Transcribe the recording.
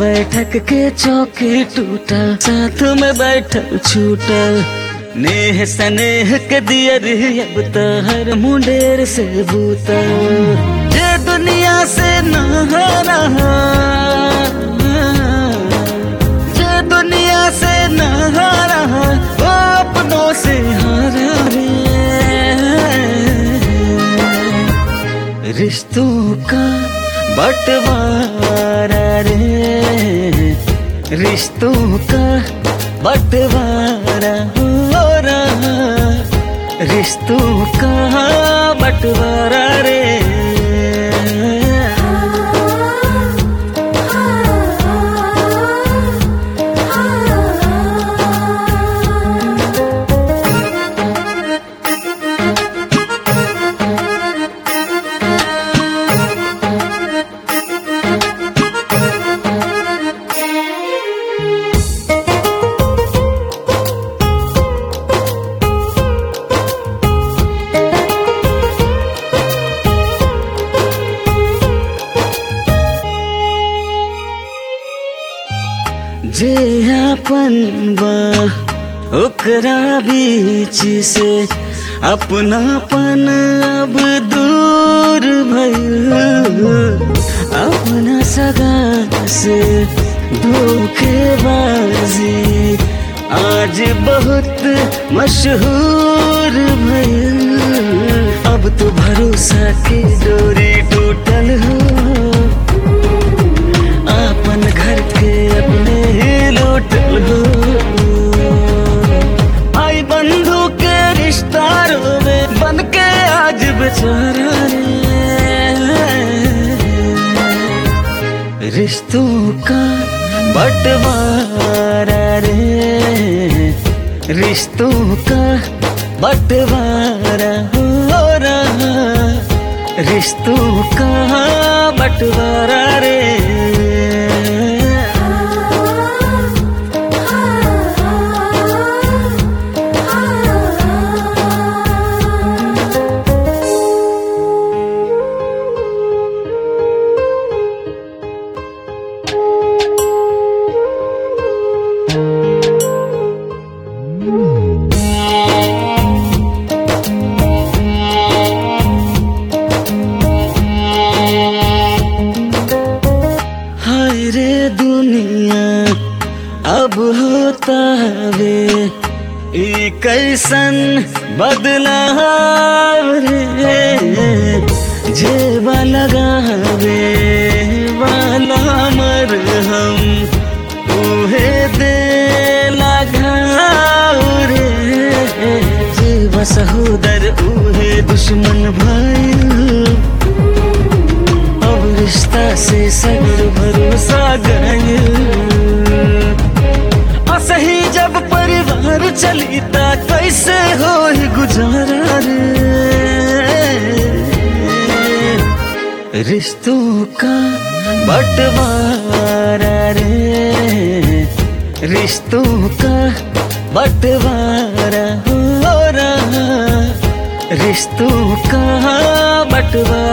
बैठक के चौकी टूटल साथ में बैठल छूटल नेह स्नेह के दियर अब तो हर मुंडेर से बूतल जे दुनिया से ना रहा जे दुनिया से ना रहा वो अपनों से हारा रे रिश्तों का बंटवारा रे रिश्तों का बंटवारा हो रहा रिश्तों का बंटवारा रे जे अपन बा ओकरा बीच से अपनापन अब दूर भइल अपना सगा से धोखेबाजी आज बहुत मशहूर भइल अब तो भरोसा की डोरी टूटल हो अपन घर के अपने ही लूटल हो आई बंधु के रिश्ता रोवे बन के आज बेचारा रे रिश्तों का बंटवारा रे रिश्तों का बंटवारा हो रहा रिश्तों का बंटवारा रे हाय रे दुनिया अब होता वे ई कैसन बदलाव रे जेबा लगावे वाला मर हम उहे दे लगाव रे जेबा सहोदर उहे दुश्मन भाई अब रिश्ता से सगर भरोसा गयल असही जब परिवार चली ता कैसे हो गुजारा रे रिश्तों का बंटवारा रे रिश्तों का बंटवारा हो रहा रिश्तों का बंटवारा